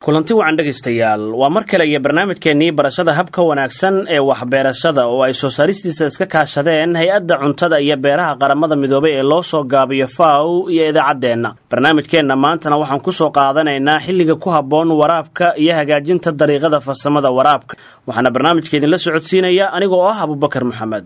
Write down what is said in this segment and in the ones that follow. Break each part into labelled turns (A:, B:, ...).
A: kulanti wacan dhegaystayaal waa mar kale iyo barnaamijkeennii barashada habka wanaagsan ee waxbeerashada oo ay soo saaristiisa iska kaashadeen hay-adda cuntada iyo beeraha qaramada midoobay ee loo soo gaabiyo faw iyo idaacaddeenna barnaamijkeenna maantana waxaan ku soo qaadanaynaa xilliga ku habboon waraabka iyo hagaajinta dariiqada farsamada waraabka waxaana barnaamijka idinla socodsiinaya anigoo ah abubakar maxamed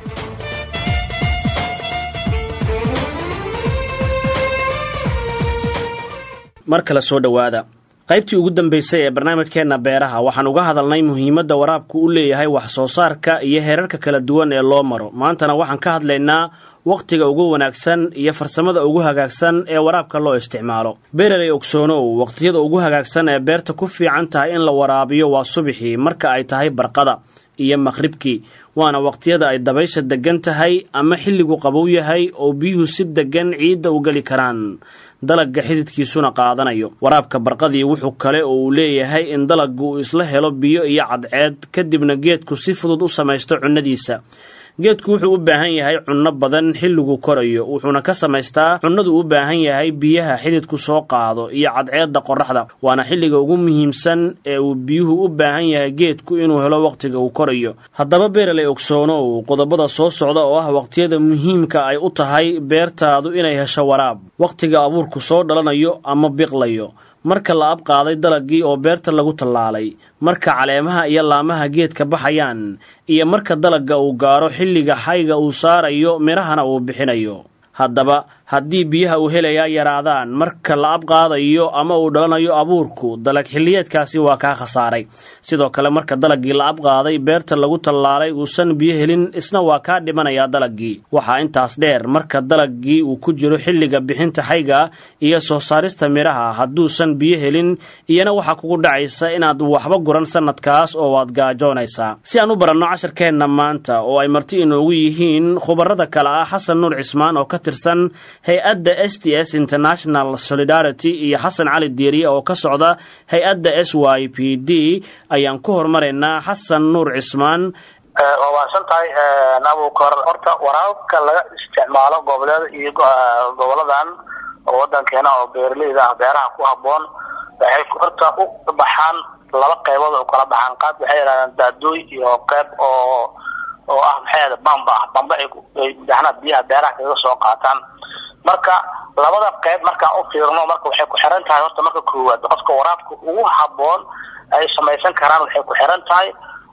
A: mar kale soo dhowaada qaybtii ugu dambaysay ee barnaamijkeenna beeraha waxaan uga hadalnay muhiimadda waraabku u leeyahay wax soo saarka iyo heerarka kala duwan ee loo maro maantana waxaan ka hadlaynaa wakhtiga ugu wanaagsan iyo farsamada ugu hagaagsan ee waraabka loo isticmaalo beeraley ogsoonow wakhtiyada ugu hagaagsan ee beerta ku fiican tahay in la waraabiyo waa subixii marka ay tahay barqada iyo maqhribkii waana wakhtiyada ay dabaysha deggan tahay ama xilligu qabow yahay oo biyuhu si deggan ciidda u geli karaan dalagga xididkiisuna qaadanayo waraabka barqadii wuxuu kale oo uu leeyahay in dalaggu uu isla helo biyo iyo cadceed kadibna geedku si fudud u samaysto cunnadiisa geedku wuxuu u baahan yahay cunno badan xilligu korayo wuxuuna ka samaystaa cunnadu u baahan yahay biyaha xididku soo qaado iyo cadceedda qorraxda waana xilliga ugu muhiimsan ee uu biyuhu u baahan yahay geedku inuu helo wakhtiga uu korayo haddaba beeraley ogsoonow qodobada soo socda oo ah wakhtiyada muhiimka ay u tahay beertaadu inay hesho waraab wakhtiga abuurku soo dhalanayo ama biqlayo marka la abqaaday dalaggii oo beerta lagu tallaalay marka caleemaha iyo laamaha geedka baxayaan iyo marka dalagga uu gaaro xilliga xayga uu saarayo midhahana uu bixinayo haddaba haddii biyaha uu helayaa yaraadaan marka la abqaadayo ama uu dhalanayo abuurku dalag xilliyeedkaasi waa kaa khasaaray sidoo kale marka dalaggii la abqaaday beerta lagu tallaalay uusan biyo helin isna waa kaa dhimanayaa dalaggii waxaa intaas dheer marka dalaggii uu ku jiro xilliga bixinta xayga iyo soo saarista midhaha hadduusan biyo helin iyana waxaa kugu dhacaysa inaad waxba guran sannadkaas oo waad gaajoonaysaa si aan u baranno casharkeenna maanta oo ay marti inoogu yihiin khubarada kale ah xasan nuur cismaan oo ka tirsan hay-adda s t s international solidarity iyo xasan cali dieriye oo ka socda hay-adda s y p d ayaan ku hormaraynaa xasan nuur cismaan
B: waa waasan tahay abukor horta waraabka laga isticmaalo goboleeda iyo goboladan oo wadankeena oo beeraleyda ah beeraha ku haboon waxay horta u baxaan laba qaybood oo kala baxaan qaab waxay yidhahdaan daadooy iyo qayb oo oo ah maxay yahda bamba ah bamba ay macnaha biyaha beeraha kaga soo qaataan marka labada qayb markaan u fiirno marka waxay ku xiran tahay horta marka koowaad qofka waraabka ugu haboon ay samaysan karaan waxay ku xiran tahay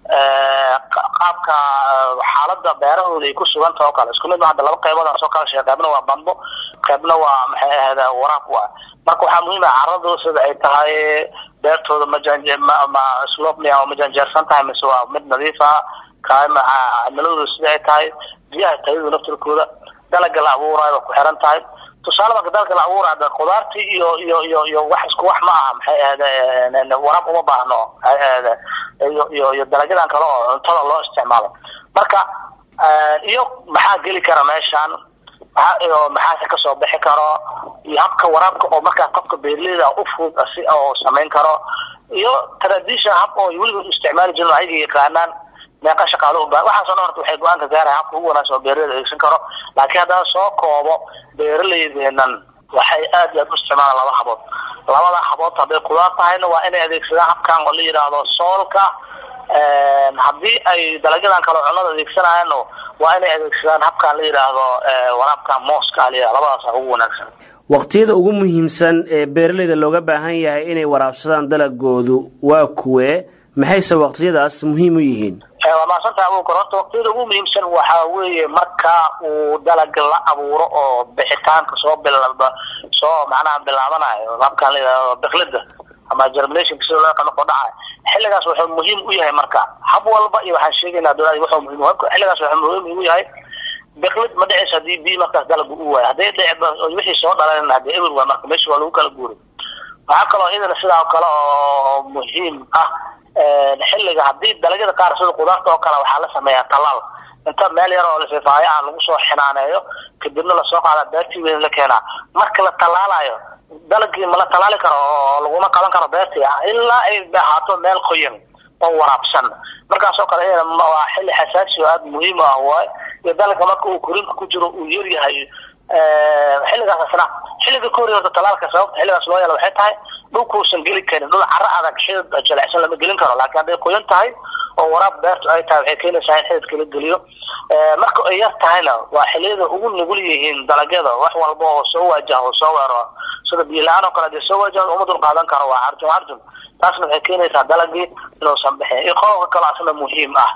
B: qaabka xaalada beerahooda ay ku sugan taha o kale isku mid ma hadda laba qaybood soo kala sheeg qaybna waa bambo qaybna waa maxay ahayda waraab waa marka waxaa muhiim ah caradu sida ay tahay beertooda ma slob miya oo majanjeersan tahay mise waa mid nadiif ah kaama cimiladooda sida ay tahay biyaha tayadu naftirkooda dalaga la abuuraayo waa ku xiran tahay tusaale marka dalka la abuuraya khudaartii iyo iyo iyo iyo wax isku wax ma aha maxay ahda waraab uma baahno maxay ahda iyo iyo iyo dalagyadan kale oo cuntada loo isticmaalo marka iyo maxaa geli kara meeshan maxaa iyo maxaase kasoo bixi karo iyo habka waraabka oo markaa qofka beerleyda u fudud si oo samayn karo iyo tradition hab oo weliba isticmaali jirin ayaga yaqaanaan meeqa shaqaalo u baahan waxaasoo dhan horta waxay go-aan ka gaaraya habka ugu wanaagsan oo beeraleyda adeegsan karo laakiin haddana soo koobo beeraleydeenan waxay aad iyo aad u isticmaalaan laba habood labada habood hadday kudaar tahayna waa inay adeegsadaan habkan oo la yidhaahdo soolka haddii ay dalagyadan kale cunnada adeegsanayaanno waa inay adeegsadaan habkan la yidhaahdo waraabka mooska la yidhahdo labadaasa ugu wanaagsan
A: waqtiyada ugu muhiimsan ee beeraleyda looga baahan yahay inay waraabsadaan dalagoodu waa kuwee maxayse waqtiyadaas muhiim u yihiin
B: waa maasanta abuukar horta waqtiyada ugu muhiimsan waxaa weeye marka uu dalag la abuuro oo bixitaanka soo bilaba soo macnaha bilaabanayo habkan la yidhahdo biklida ama germinationka sida loo yaqaano oo dhacayo xilligaas wuxuu muhiim u yahay marka hab walba iyo waxaan sheegaynaa dowlada wuxuu muhiim xilligaas wuxuu muhiim u yahay biklid ma dhicaysa hadii biyo markaas dalagu u waayo hadday dhici wixii soo dhalan hadee eber waa marka meesha waa lagu kala guuray waxaa kaloo idana sidaa kale oo muhiim ah xilliga hadii dalagyada qaar sida qudaarta oo kale waxaa la sameeyaa talaal inta meel yar oo lafifaayo ah lagu soo xinaaneeyo kadibna lasoo qaada beertii weyn la keenaa marka la tallaalayo dalagii ma la tallaali karo oo laguma qaban karo beertii ah ilaa ay ahaato meel qoyan oo waraabsan markaasoo kale waa xilli xasaasi oo aada muhiim ah waay iyo dalagka marka uu korinka ku jiro uu yaryahay xilligaas asna xilliga ka horiy horta talaalka sababta xilligaas loo yeelo waxay tahay dhulkuusan geli karin dhul carro adag xidid jilecsan lama gelin karo laakiin hadday qoyan tahay oo waraab beertu ay tahay waxay keenaysaa in xididka la geliyo marka ay yar tahayna waa xiliyada ugu nugul yihiin dalagyada wax walba oo soo waajaha oo soo weero sida biyo la-aan oo kale hadii soo waajaha uma dul qaadan karo waa carjum carjum taasna waxay keenaysaa dalagii inuusan bixin iyo qodobka kale asna muhiim ah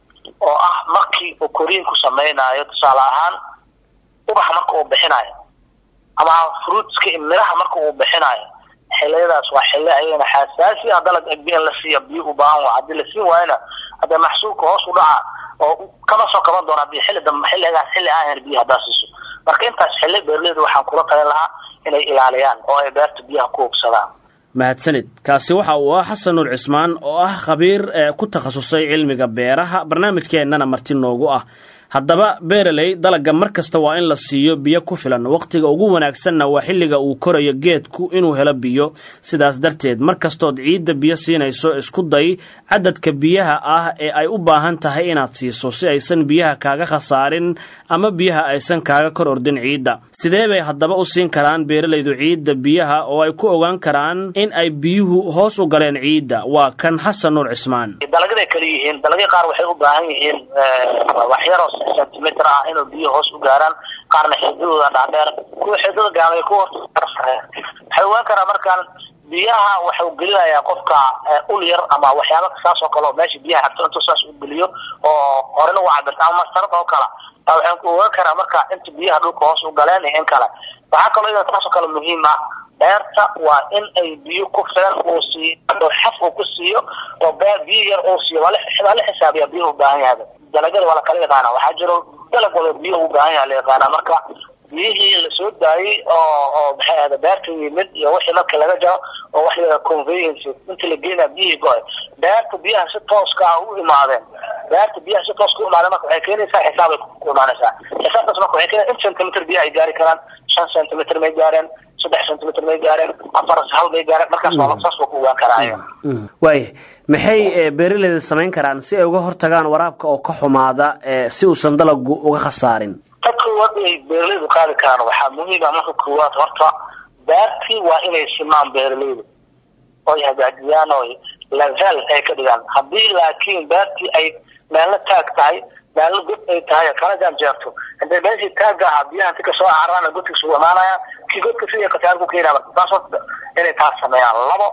B: oo ah markii uu koriinku samaynayo tusaale ahaan ubaxa marka uu bixinayo ama fruitska miraha marka uu bixinayo xiliyadaas waa xilli ayagana xasaasi ah dalag biyo la siiya biyo u baahan waa haddii la siin waayona hadda maxsuulka hoos u dhaca oo kama soo kaban doona hadii xilli dambe xilligaas xilli aan biyo haddaa siiso marka intaas xilli beerleyda waxaan kula talin lahaa inay ilaaliyaan oo ay beerta biyaha ku hubsadaan
A: mahadsanid kaasi waxa uu ah xasan nuur cismaan oo ah khabiir ee ku takhasusay cilmiga beeraha barnaamijkeennana marti noogu ah haddaba beeraley dalagga mar kasta waa in la siiyo biyo ku filan wakhtiga ugu wanaagsanna waa xilliga uu korayo geedku inuu helo biyo sidaas darteed mar kastood ciidda biyo siinayso isku day cadadka biyaha ah ee ay u baahan tahay inaad siiso si aysan biyaha kaaga khasaarin ama biyaha aysan kaaga kor ordin ciidda sidee bay haddaba u siin karaan beeralaydu ciidda biyaha oo ay ku ogaan karaan in ay biyuhu hoos u galeen ciidda waa kan xasan nuur cismaan
B: dalagyaday kala yihiin dalagya qaar waxay u baahan yihiin waxyaro centimeter ah inuu biyo hoos u gaaraan qaarna xididooda dhaadheer kuwa xididada gaabay kuwa waxay ogaan karaa markaan biyaha waxau gelinayaa qofka ul yar ama waxyaaba saas oo kale oo meesha biyaha xagto intuu saas u geliyo oo horena u cabirta ama mastarad oo kale waxaan ku ogaan karaa marka inta biyaha dhulka hoos u galeen iyo in kale waxaa kaloo iyada taas oo kale muhiim ah beerta waa in ay biyo ku filan uu siiyo oo xaf uu ku siiyo oo beer biyo yar uu siiyo waa la xisaabiya biyo u baahan yahay dalagyada waa la kala yaqaana waxaa jiro dalag wada biyo u baahan yaha la yaqaana marka biyihii lasoo daayey oo oo maxay ahda beerta yimid iyo wixii marka laga jaro oo wax la conveyance inta la geenaa biyihii go-ay beerta biyaha si tooska ah u imaadeen beerta biyaha si tooska u imaadeen marka waxay keenaysaa xisaabay ku imaanaysaa xisaabtaas marka waxay keenaysaa in centimeter biyaha ay gaari karaan shan centimeter may gaareen saddex centimeter may gaareen afar hal may gaareen markaas waa saas waa ku ogaan karaa
A: waaya maxay beeraleyda samayn karaan si ay uga hortagaan waraabka oo ka xumaada si uusan dalagu uga khasaarin
B: ta koowaad ay beeraleydu qaadi karaan waxaa muhiim ah marka koowaad horta beertii waa inay simaan beeraleydu oy hagaajiyaan oo level ay ka dhigaan haddii laakiin beertii ay meelna taag tahay meelna god ay tahay kala janjeerto hadee meeshii taagga ahaa biyaha inti kasoo cararaan godka isugu imaanaya kii godka sidii khasaar ku keenaya marka taas horta inay taas sameeyaan labo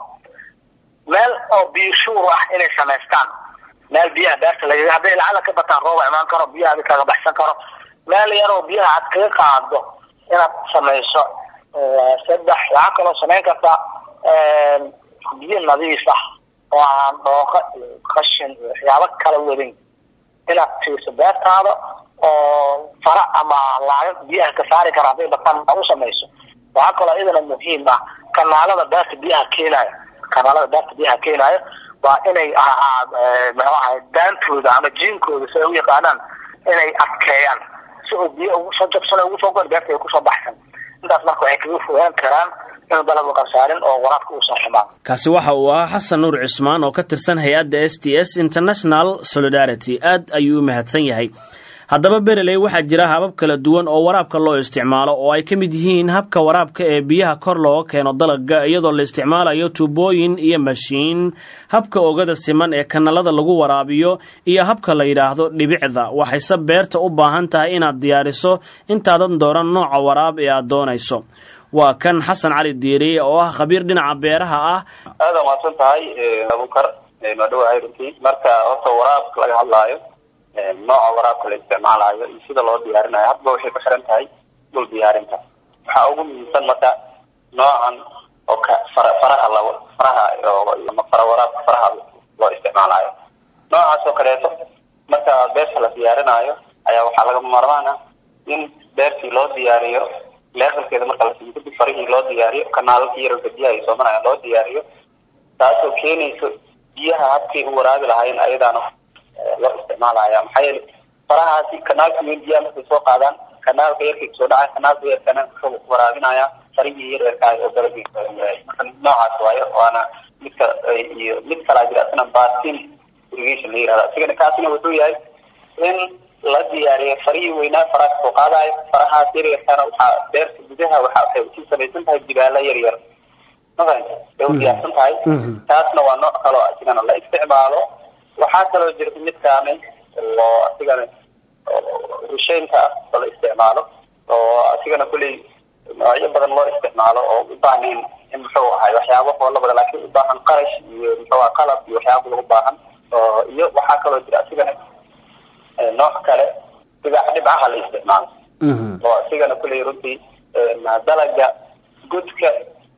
B: meel oo biyo shuur ah inay samaystaan meel biyaha beerta lagaga hadday lacala ka bataan rooba imaan karo biyaha adi kaga baxsan karo meel yaroo biyaha aad kaga qaado inaad samayso saddex waxaa kaloo samayn kartaa biyo nadiif ah oo aan dhooqa iyo qashin iyo waxyaabo kala wadin inaad siiso beertaada oo fara ama laaga biyaha ka saari kara hadday bataan u samayso waxaa kaloo iyadana muhiim ah kanaalada beerta biyaha keenayo kanaalada beerta biyaha keenayo waa inay muxuu ahay daantooda ama jiinkooda si ay u yaqaanaan inay adkeeyaan si uu biyo ugu soo jabsan ugu soo goor beerta ay kusoo baxsan intaas marka waxay kaga fogaan karaan inuu dalagu khasaarin oo waraabka uusan xumaan
A: kaasi waxa uu ahaa xasan nuur cismaan oo ka tirsan hay-adda s t s international solidarity aad ayuu u mahadsan yahay haddaba bereley waxaa jira habab kala duwan oo waraabka loo isticmaalo oo ay ka mid yihiin habka waraabka ee biyaha kor looga keeno dalagga iyadoo la isticmaalayo tuubooyin iyo mashiin habka ogada siman ee kanalada lagu waraabiyo iyo habka la yidhaahdo dhibicda waxayse beerta u baahan tahay inaad diyaariso intaadan dooran nooca waraab ee aad doonayso waa kan xasan cali diiriye oo ah khabiir dhinaca beeraha ah
C: aada maadsan tahay abukar maadhawahay runtii marka horta waraabka laga hadlaayo nooca waraabka la isticmaalayo iyo sida loo diyaarinayo hadba waxay ku xiran tahay dhul diyaarinta waxaa ugu muhiimsan marka noocan oo ka fara faraha la faraha ama fara waraabka faraha loo isticmaalayo noocaas oo kaleeto marka beerta la diyaarinayo ayaa waxaa lagama maarmaan ah in beertii loo diyaariyo levelkeeda marka la siiyo kadib farihii loo diyaariyo kanaalalkii yararka biyaha ay soomanayaan loo diyaariyo taasoo keenayso biyaha habkay u waraabi lahaayeen ayadaana loo isticmaalaya maxaa yeele farahaasi kanaalka weyn biyaha markay soo qaadaan kanaalka yarkay kasoo dhacay kanaalka yarkana wuxuu waraabinaya farihii yar yarkaay oo dalagii marka noocaas waayo waana midka iyo mid kalaa jira asna basin irrigation la yirahda isigana kaasina wuxuu yahay in la diyaariyay farihii weynaa faraha kasoo qaadayo farahaas yaryarkana waxaa beerta gudaha waxa waxay usii samaysan tahay jibaalo yar yar mafahanta way u diyaarsan tahay taasna waa nooc kaloo asigana la isticmaalo waxaa kaloo jirta midkaani oo asigana rusheynka ah oo la isticmaalo oo asigana kulley noocyo badan loo isticmaalo oo u baahnayn in muxuu ahay waxyaabo hoola badan laakiin u baahan qarash iyo muxuu aha qalab iyo waxyaaba lagu baahan oo iyo waxaa kaloo jira asigana nooc kale sigax dhibcaha la isticmaalo oo asigana kulley runtii dalaga godka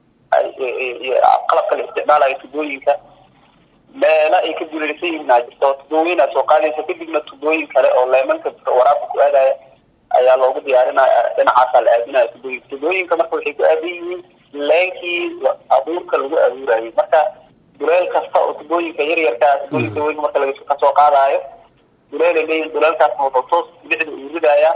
C: qalabka la isticmaalayo tubooyinka meela ay ka duleelsan yihiin aa jirto tubooyin aa soo qaadaysa kadibna tubooyin kale oo leemanka waraabka ku aadaya ayaa loogu diyaarinaya dhinacaasaa la aadinaya tubooyinka tubooyinka marka waxay ku aadan yihiin leenkii abuurka lagu abuurayay marka duleel kasta oo tubooyinka yaryarkaa tubooyinka weyn marka laga kasoo qaadaayo duleelay leeyihin duleelkaasna wuxuu toos bixda uu ridayaa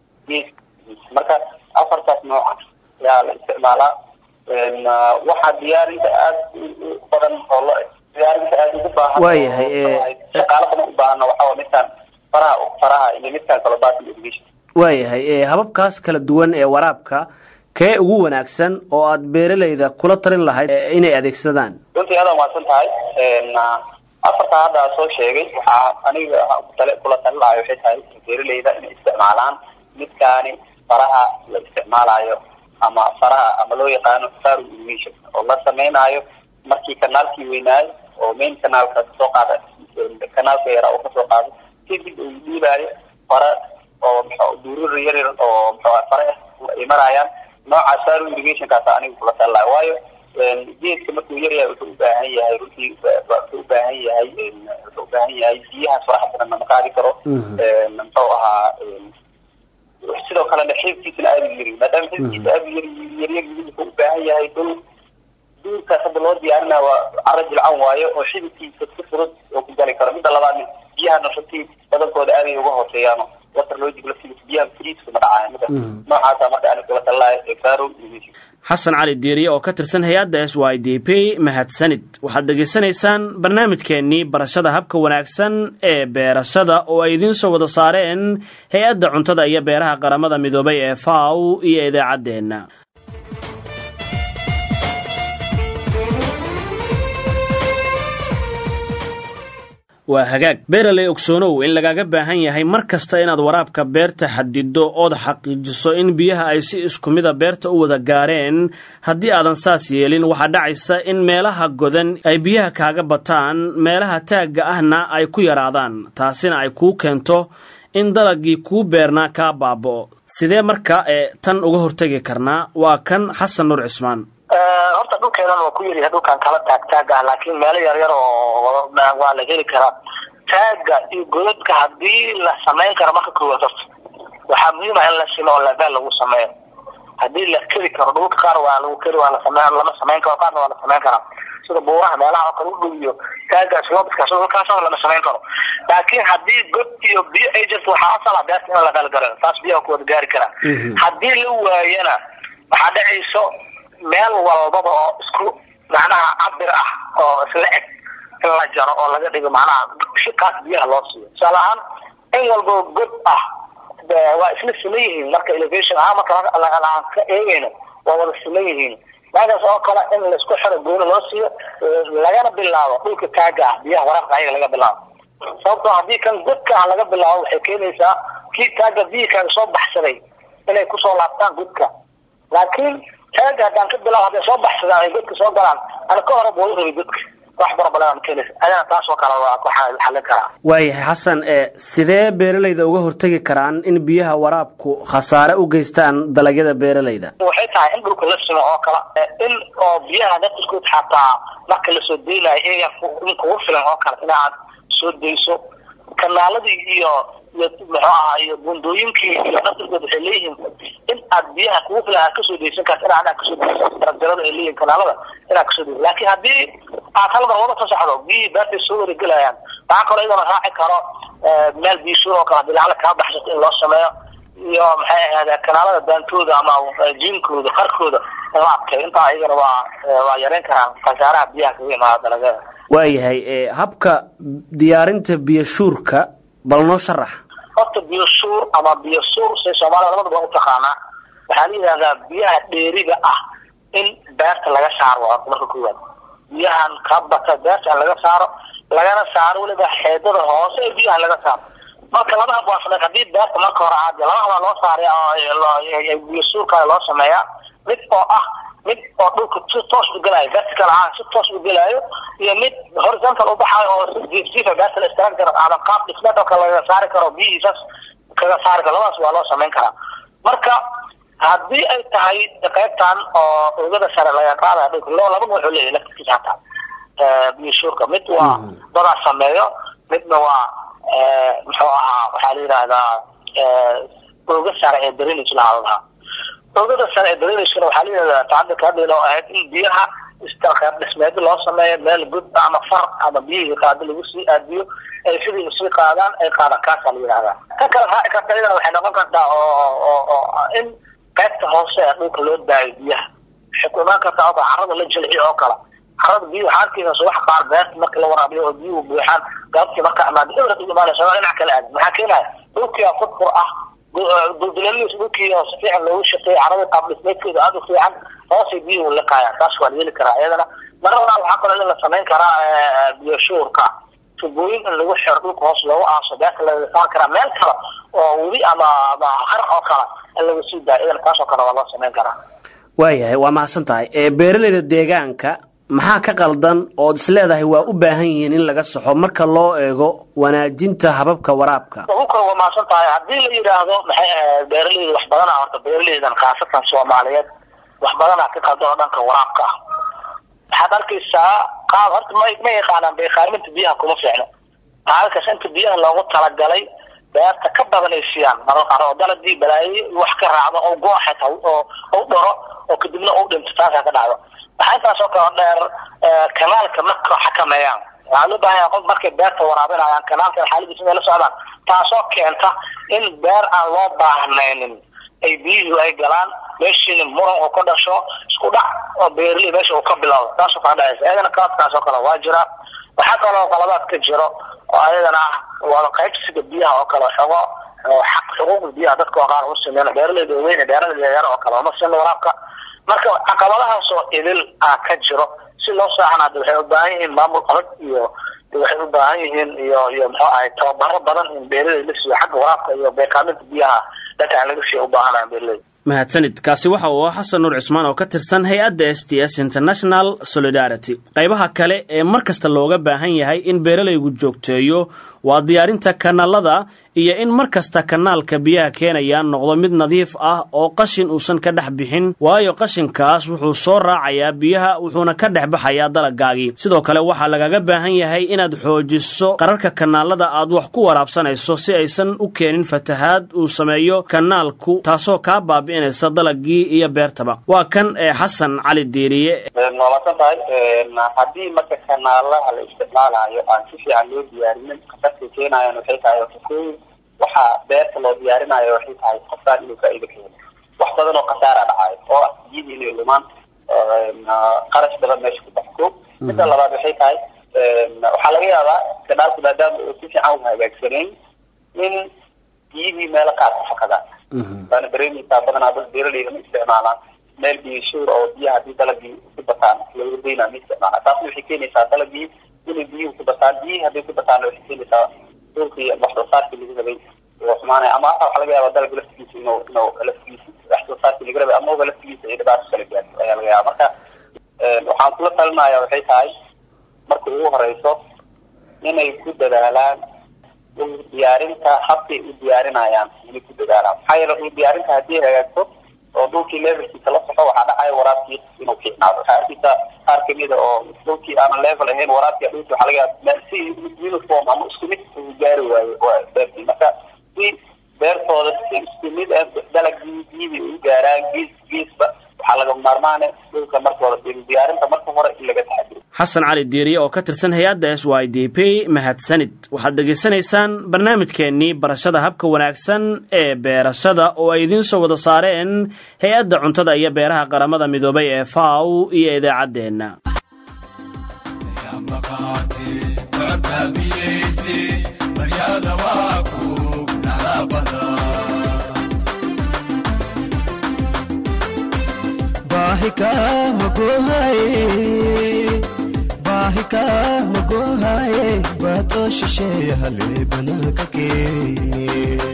C: marka afartaas nooca ayaa la isticmaalaa waxaa diyaarinta aada u badan oo lo diyaarinta aada ugu baahan
A: waayahay
C: shaqaalo badan u baahanna waxaa midkaan faraha faraha iyo midkaan kalo batin irrigation
A: waayahay hababkaas kala duwan ee waraabka kee ugu wanaagsan oo aad beeralayda kula talin lahayd inay adeegsadaan
C: runtii adaa maadsan tahay afartaa hadda soo sheegay waxaa aniga tale kula talin lahay waxay tahay beeralayda inay isticmaalaan midkaani faraha la isticmaalayo ama faraha ama loo yaqaano faro irrigation oo la sameynaayo markii kanaalkii weynaayo oo main kanaalka kasoo qaada kanaalka yaraa oo kasoo qaado kadib uu dhiibaayo fara oo mxu duurur yar yar oo mxua fare ah ay marayaan noocaas faro irrigationkaasa aniga kula talilaayo waayo geedka markuu yar yahay wuxuu ubaahan yahay runtii wuxuu ubaahan yahay wuxuu ubaahan yahay biyahaas faraha badan nama qaadi karo muxuu ahaa sidoo kalena xibkiisana aada u yari maadaama xibkiisa aada yar yaryar wuxuu ubaahan yahay dhul duurkaas hadda loo diyaarinaya waa caro jilcan waayo oo xididkiisa si fudud oo ku gali karo midda labaadna biyahana runtii badankooda aaday uga hooseeyaan water logic laftigiisa biyaha friiska ma dhacaayo mida noocaasa marka ani kula talilaayo faro
A: xasan cali diiriye oo ka tirsan hay-adda s y d p mahadsanid waxaad dhegaysanaysaan barnaamijkeennii barashada habka wanaagsan ee beerashada oo ay idiin soo wada saareen hay-adda cuntada iyo beeraha qaramada midoobay ee faw iyo idaacaddeenna waa hagaag beeraley ogsoonow in lagaaga baahan yahay mar kasta inaad waraabka beerta xadido ood xaqiijiso in biyaha ay si isku mida beerta u wada gaareen haddii aadan saas yeelin waxaa dhacaysa in meelaha godan ay biyaha kaaga bataan meelaha taagga ahna ay ku yaraadaan taasina ay kuu keento in dalagii kuu beernaa kaa baaba'o sidee marka ee tan uga hortegi karnaa waa kan xasan nuur cismaan
B: horta dhulkeenan waa ku yaryahay dhulkan kala taag taag ah laakiin meelo yaryar oo waa la heli karaa taaga iyo godadka hadii la samayn karo marka koowaad horta waxaa muhiim ah in la silo oo labeel lagu sameeyo hadii la keri karo dhulka qaar waa lagu keri waa lasame lama samayn karo qaarna waa la samayn karaa sida buuraha meelaha oo kale u dhow iyo taagaas loobadkaas dhulkaas lama samayn karo laakiin hadii god iyo biyo ay jirto waxaa asal ah beerta in la galgalo taas biyaha ku wada gaari karaa hadii la waayana waxaa dhacayso meel walbaba oo isku macnaha cabir ah oo isla eg in la jaro oo laga dhigo macnaha shikaas biyaha loo siiyo tusaale ahaan in walbaba god ah waa isla siman yihiin marka elevation ahaan marka aan ka eegayno waa wada siman yihiin meeshaas oo kale in laisku xiro gooni loo siiyo lagana bilaabo dhulka taaga ah biyaha waraabka ayaga laga bilaabo sababtoo haddii kan godka ah laga bilaabo waxay keenaysaa kii taaga biyii kaaga soo baxsaday inay kusoo laabtaan godka laakiin taaga haddaan ka bilaabo hadday soo baxsadaan ay godka soo galaan ana ka hore buu rabay godka wax barabalan keenaysa ayana taas oo kale waa ku xallin karaa
A: waayahay xasan ee sidee beeralayda uga hortegi karaan in biyaha waraabku khasaare u geystaan dalagyada beeralayda
B: waxay tahay in dhulka la simo oo kale in oo biyaha naftiskood xataa marka lasoo deynayo iyaga in kugu filan oo kale inaad soo dayso kanaaladii iyo iyo muxuu ahaa iyo bundooyinkii iyo naftiskood waxay leeyihiin in aad biyaha kugu filan aad kasoo daysan karta in aad kasoo dayso darajada ay leeyihin kanaalada inaad kasoo dayso laakiin haddii aad hal mar wada ka socdo biyihii beertay soo waregelayaan waxaa kaloo iyadana raaci karo meel biishuur oo kale hadii lacala kaa baxsato in loo sameeyo iyo maxay ahayd kanaalada daantooda ama jiinkooda qarkooda in la adkeeyo intaa iyagana waa waa yareyn karaan khasaaraha biyaha kaga imaada dalagyada
A: waayahay habka diyaarinta biyo shuurka bal noo sharax
B: horta biyo suur ama biyo suur say soomaalida labadaba u taqaanaa waxaa la yidhahdaa biyaha dheeriga ah in beerta laga saaro horta marka koowaad biyahan ka bata beerta laga saaro lagana saaro weliba xeedada hoose ee biyaha laga saaro marka laba hab waa sameyn hadii beerta marka hore aad laba habaa loo saaray oo biyo suurka loo sameeyaa mid oo ah mid oo dhulka si toos u gelaayo vertical ahaan si toos u gelaayo iyo mid horizontal u baxaayo oo si jiifjiifa beerta la istaagan karo aadan qaab dhismeed oo kale laga saari karo biyihiisas kaga saari karo labadaas waa loo samayn karaa marka haddii ay tahay qaybtan oo oogada sare laga qaadaya dhulka lo laba nuuxuu leeyahay laftiskiisa hataa biyo suurka mid waa dadaa sameeyo midna waa muxuu ahaa waxaa la yidhaahdaa ooga sare ee drainage lahaa lahaa oogada sare ee drainagena waxaa la yidhahdaa tacadilka hadda oo ahayd in biyaha istalqeeb dhismeedyo loo sameeyo meel god ama far ama biyihii qaado lagu sii aadiyo ay sidii usii qaadaan ay qaadaan kaasaa la yidhahdaa ka kale raaci karta iyadana waxay noqon kartaa oo oo oo in qaybta hoose ee dhulka loo daayo biyaha waxay ku imaan kartaa oo kale carrada la jilciyo oo kale carrada biyo waxaa arkaysa wax qaar beerta marka la waraabiyo oo biyuhu buuxaan gaabtii marka amaado ibrad ugu imaanaysa waa dhinac kale aad maxaa keenaya dhulkii furfur ah duldulaliis dhulkii oo si fiican loogu shaqeeyay carrada qaab dhismeedkeeda aada u fiican hoosay biyuhu liqaayaan taas waa la yeeli karaa iyadana marada waxaa kaloo in la samayn karaa biyo shuurka tubooyin in lagu xiro dhulka hoos loogu aaso beerta laga saar karaa meel kale oo weli ama ama har oo kale in lagu sii daayo iyadana taas oo kale waa loo samayn karaa
A: waayahay waa mahadsan tahay beeraleyda deegaanka maxaa ka qaldan ood isleedahay waa u baahan yihiin in laga saxo marka loo eego wanaajinta hababka waraabka
B: uka waa mahadsan tahay haddii la yidhaahdo maxay ahayd beeraleyda wax badana horta beeraleydan khaasatan soomaaliyeed wax badanaa ka qaldan oo dhanka waraabka ah waxaad arkaysaa qaab horta ma ma yaqaanaan beeqaaminta biyaha kuma fiicno halkaas inta biyaha loogu talagalay beerta ka badan ay siiyaan marar qaar oo dalagii balaaye wax ka raacdo oo go xitaa oo u dharo oo kadibna u dhinto taasaa ka dhacdo waxaa intaas oo kale dheer kanaalka marka xakameeyaan waxaa loo baahan yahay qof markay beerta waraabinayaan kanaalka xaaladiisa inay la socdaan taasoo keenta in beer aan loo baahnaynin ay biyuhu ay galaan meeshiina muran uu ka dhasho isku dhac oo beerley meesha uu ka bilowdo taasoo kala dhacaysa iyadana qaladkaas oo kale waa jira waxaa kaloo qaladaad ka jiro oo ayadana ah wada qaybsiga biyaha oo kale xogo xaq xuquuqda biyaha dadka oo qaar u sameyn beeraleyda waaweyn beeraleyda yaryar oo kale uma sin waraabka marka caqabadahaasoo idil ah ka jiro si loo saaxanaado waxay u baahan yihiin maamul adag iyo waxay u baahan yihiin iyo iyo muxuu ahay tababaro badan in beeraley la siiyo xagga waraabka iyo beekaaminta biyaha dhanka aan laga siiyo u baahanayan beeraleyda
A: mahadsanid kaasi waxa uu xasan nuur cismaan oo ka tirsan hay-adda s t s international solidarity qaybaha kale ee mar kasta looga baahan yahay in beeralaygu joogteeyo waa diyaarinta kanaalada iyo in mar kasta kanaalka biyaha keenaya noqdo mid nadiif ah oo qashin uusan ka dhex bixin waayo qashinkaas wuxuu soo raacayaa biyaha wuxuuna ka dhex baxayaa dalagaagii sidoo kale waxaa lagaga baahan yahay inaad xoojiso qararka kanaalada aad wax ku waraabsanayso si aysan u keenin fatahaad uu sameeyo kanaalku taasoo kaa baabi'inaysa dalagii iyo beertaba waa kan ee xasan cali diiriye
C: noolasan tahay haddii marka kanaalaha la isticmaalayo aan si fiican loo diyaarinin kasarka keenayan waxay tahay fakooyin waxaa beerta loo diyaarinayo waxay tahay qofkaan inuu faa'iido ka helo wax badan oo khasaara dhacayo oo ah biyadii inay lumaan qarash badan meesha ku baxko midda labaad waxay tahay waxaa laga yaabaa kanaalku maadaama uu si fiican u hagaagsanayn in biyadii meelo qaar ku fakadaan waana dareemaysaa badanaa dad beeraleyda ma isticmaalaan meel biyo shuur oo biyaha haddii dalagii ku bataan laga daynaa ma isticmaala taasna waxay keenaysaa dalagii inay biyuhu ku bataan biyihii hadday ku bataana waxay keenaysaa dhulkii wax soo saarkii lagu rabay oo xumaanaya ama hata waxaa laga yaabaa dalagga laftigiisa inuu inuu laftigiisa wax soo saarkii laga rabay amaba laftigiisa ay dhibaato kala gaarto ayaa laga yaaba marka waxaan kula talinaya waxay tahay marka ugu horeyso inay ku dadaalaan dhul diyaarinta habkay u diyaarinayaan inay ku dadaalaan maxaa yeele dhul diyaarinta haddii hagaagto oo dhulkii levelkiisa la soxo waxaa dhacaya waraabkii inuu fiicnaado waxaa arkaysa qaar kamida oo dhulkii aanan level ahayn waraabkii dhulkii waxaa laga yaaba si uniform ama isku mid uu gaari waayo beertii marka si beertooda si isku mid ah dalagii biyadii u gaaraan gees geesba waxaa laga maarmaane dhulka marka hore diyaarinta marka hore in laga taxadiro
A: xasan cali diiriye oo ka tirsan hay-adda s y d p mahadsanid waxaad dhegaysanaysaan barnaamijkeennii barashada habka wanaagsan ee beerashada oo ay idiin soo wada saareen hay-adda cuntada iyo beeraha qaramada midoobay ee faw iyo idaacaddeenna
D: baryada waa ku waraabada baahi kama gohaye baahi kama gohaye baadoo shisheeye halee banaanka keene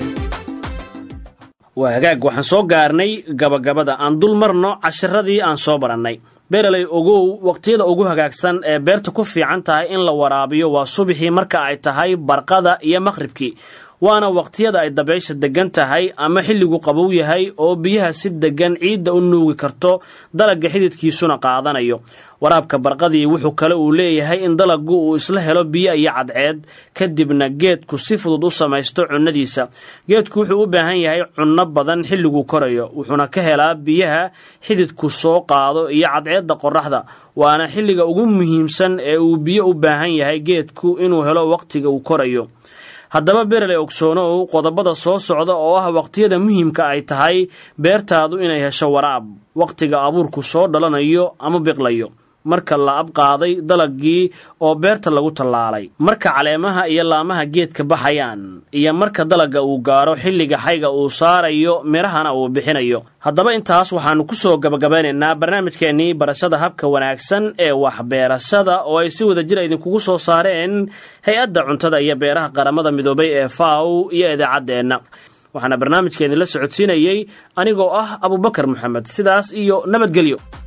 A: waa hagaag waxaan soo gaarnay gabagabada aan dul marno casharadii aan soo barannay beeraley ogow waqtiyada ugu hagaagsan ee beerta ku fiican tahay in la waraabiyo waa subaxii marka ay tahay barqada iyo maqhribkii waana waqtiyada ay dabaysha deggan tahay ama xilligu qabow yahay oo biyaha si deggan ciidda u nuugi karto dalagga xididkiisuna qaadanayo waraabka barqadii wuxuu kale uu leeyahay in dalaggu uu isla helo biyo iyo cadceed kadibna geedku si fudud u samaysto cunnadiisa geedku wuxuu u baahan yahay cunno badan xilliguu korayo wuxuuna ka helaa biyaha xididku soo qaado iyo cadceedda qorraxda waana xilliga ugu muhiimsan ee uu biyo u baahan yahay geedku inuu helo waqtiga uu korayo haddaba bereley ogsoonow qodobada soo socda oo ah waqtiyada muhiimka ay tahay beertaadu inay hesho waraab waqtiga abuurku soo dhalanayo ama biqlayo marka la abqaaday dalagii oo beerta lagu tallaalay marka caleemaha iyo laamaha geedka baxayaan iyo marka dalagga uu gaaro xilliga xayga uu saarayo midhahana uu bixinayo haddaba intaas waxaannu ku soo gabagabeynaynaa barnaamijkeennii barashada habka wanaagsan ee waxbeerashada oo ay si wada jir idinkugu soo saareen hay-adda cuntada iyo beeraha qaramada midoobay ee faw iyo idaacaddeenna waxaana barnaamijkeennii la socodsiinayey anigoo ah abubakar moxamed sidaas iyo nabadgelyo